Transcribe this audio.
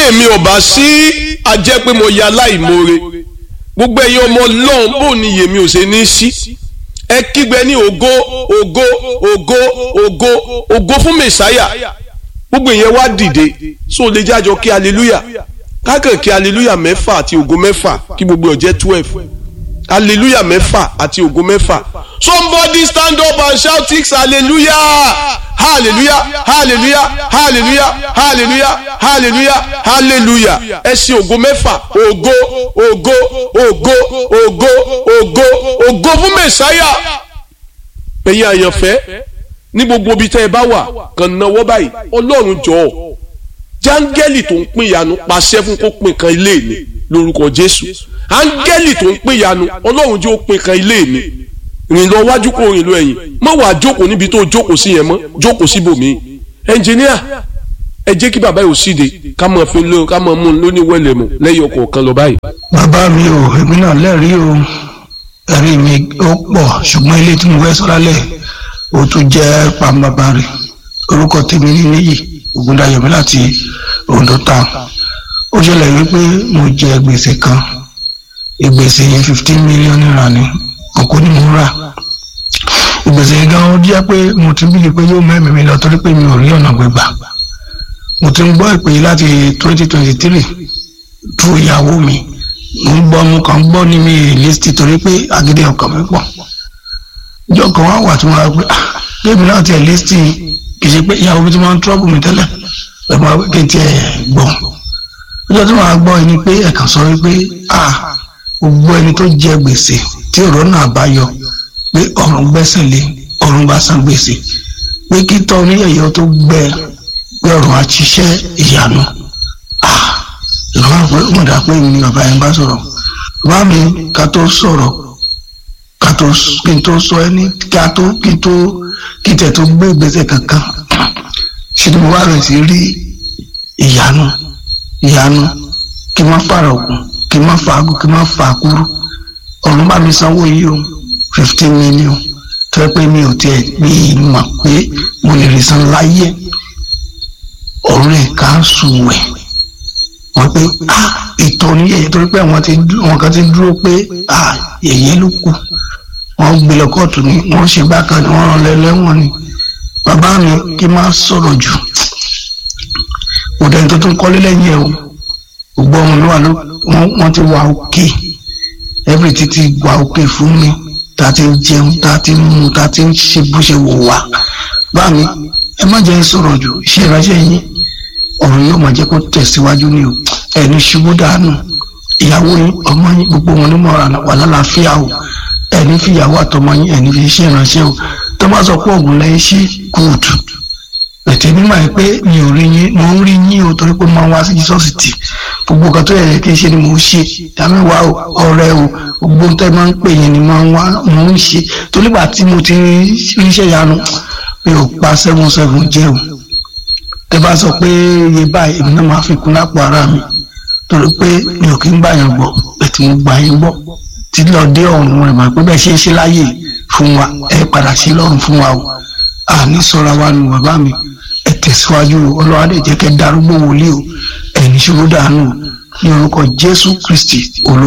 èmi ò bá sí ajẹ́ pé mo ya aláìmoore gbogbo ẹ̀yin ọmọ ọlọ́run bò ní yèmí ò ṣe ní sí ẹ kígbe ní ògo ògo ògo ògo ògo fún mẹ̀sáyà gbogbo ìyẹn wá dìde so lè jájọ kí hallelujah kákàn kí hallelujah mẹ́fà àti ògo mẹ́fà kí gbogbo ọ̀jẹ́ twelve hallelujah mẹ́fà àti ògo mẹ́fà somebody stand up and shout six hallelujah hallelujah hallelujah hallelujah hallelujah hallelujah hallelujah ẹ ṣe ògo mẹ́fà ògo ògo ògo ògo ògo ògo fún mẹ̀sáyà ẹ̀yin àyànfẹ́ ní gbogbo ibi tẹ́ ẹ bá wà kàn náwó báyìí ọlọ́run jọ̀ọ́ jáńgẹ́lì tó ń pín ìyanu pàṣẹ fún kó pín kan ilé mi lórúkọ jésù áńgẹ́lì tó ń pín ìyanu ọlọ́run jẹ́ ó pín kan ilé mi rìn lọ wájú kó rìn lọ ẹ̀yìn má wàá jókòó níbi tó jókòó sí yẹn mọ́ jókòó síbòmíì ẹnjìníà ẹ jẹ́ kí bàbá yóò síde ká máa fi lọ ká máa mú un lóní wẹ́lẹ̀ mu lẹ́yìn ọkọ̀ kan lọ báyìí. bàbá mi ò èmi náà lẹ́rìí o ẹ̀rí mi ó pọ̀ ṣùgbọ́n ilé tí mo fẹ́ sọ lálẹ́ ó tún jẹ́ pàmbàbà rẹ̀ orúkọ tèmi ní níyì ògúndayọ̀mí láti Ondo town ó ṣẹlẹ̀ wípé mo jẹ gbèsè kan ìgbèsè yẹn fifteen million naira ni òkú ni mo rà ìgbèsè yẹn gan ó jẹ́ pé mo ti bíi pé yóò mẹ́mìí mi lọ torí pé mi ò rí ọ̀nà gbégbà mo ti ń gbọ́ ìpè yìí láti twenty twenty three tu ìyàwó mi mo ń gbọ́ mo kàn ń gbọ́ ní mi list torí pé agídí ọkàn mi pọ̀ ìjọ kan wá wà tí wọ́n á pé ah kébì náà tiẹ̀ list kì í ṣe pé ìyàwó mi ti máa ń trọ́bù mi tẹ́lẹ̀ ẹ̀ máa pé kí n tiẹ̀ gbọ́ ọjọ́ tí wọ́n á gbọ́ ẹni pé ẹ̀kan sọ wípé ah gbogbo ẹni tó jẹ gbèsè tí ọ̀rọ̀ náà bá yọ pé ọ̀run gbẹ́sẹ̀ lé ọ̀run bá san gbèsè pé kí tọ́ oníyẹ̀yẹ́ tó gbẹ pé ọ̀run á ṣiṣẹ́ ìyanu ah ìlú àpò ìmọ̀dà pé mi ni bàbá yẹn bá sọ̀rọ̀ bá mi ká tó sọ̀rọ̀ ká tó kí n tó sọ ẹni ká tó kí n tó kí n tẹ̀ tó gbé ìgbésẹ̀ kankan ṣe ni mo wá rẹ̀ sí rí ìyanu ìyanu kí n má fara ògùn kí n má fa agùn kí n má fa àkúrú ọ̀run bá mi sanwó yìí o fifteen million tó yẹ pé mi ò tiẹ̀ mi mọ̀ pé mo lè rí san láyé ọ̀run rẹ̀ ká sùn wẹ̀ wọ́n pé ah ìtọ́ ní yẹ̀yẹ́ torí pé àwọn kan ti dúró pé ah yẹ̀yẹ́ ló kù wọ́n gbé lọ kóòtù ni wọ́n ṣe bákan ni wọ́n rán lẹ́lẹ́wọ̀n ni bàbá mi kí n má sọ̀rọ̀ jù òdẹni tó tún kọ́lé lẹ́yìn ẹ̀ o gbogbo ọmọ mi wà ló wọ́n ti wà òkè every títí wà òkè fún mi tá a ti ń jẹun tá a ti ń mu tá a ti ń ṣe bó ṣe wò wá bá mi ẹ má jẹ́ sọ̀rọ̀ jù ṣé ìránṣẹ́ yín ọ̀rọ̀ yóò máa jẹ́ kó tẹ̀síwájú ni o ẹni ṣubú dànù ìyàwó yín ọmọ yín gbogbo wọn ní mọ̀ wà lálàáfíà o ẹni fi ìyàwó àtọmọ yín ẹni fi ṣe ìránṣẹ́ o tó bá sọ pé ògùn lẹ́yìn sí kóòtù ẹ̀tẹ̀ mímọ̀ ẹ̀ pé mi ò rí yín mo ń rí yín o torí pé mo máa ń wá sí jísọ́ọ̀sì tì gbogbo nǹkan tó yẹ kí n ṣe ni mo ń ṣe ìdámẹ́wàá o ọ̀rẹ́ o gbogbo nǹkan tẹ́ máa ń pè yín ni mo ń wá mo ń ṣe torí gbà tí mo ti ríṣẹ́ yanu mi ò pa seven seven jẹ́ o tẹ bá sọ pé iye báyìí èmi náà máa fi kún lápò ara mi torí pé mi ò kí ń gbà yàn gbọ́ ètò mo gbà yín gbọ́ tí lọ dé ọ̀run rẹ̀ máa pé bẹ́ẹ̀ ṣe ń ṣe láyè fún wa ẹ padà sí lọ́run fún wa o àní sọra wa nù bàbá mi ẹ tẹ̀síwájú ọlọ́wà dẹ̀ jẹ́ kẹ́ darúgbó wòlíì o ẹ̀ní ṣòro dànù ní orúkọ Jésù Kristi olóò.